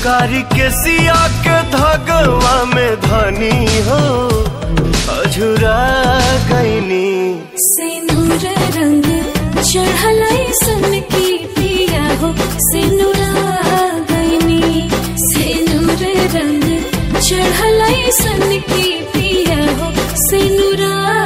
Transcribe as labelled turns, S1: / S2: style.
S1: कारी के सिया के धगवा में धनी हो अझुरा गईनी
S2: सिंदूर रंग चढ़लई सन की पिया हो सिंदूरा गईनी सिंदूर रंग चढ़लई सन की पिया हो सिंदूरा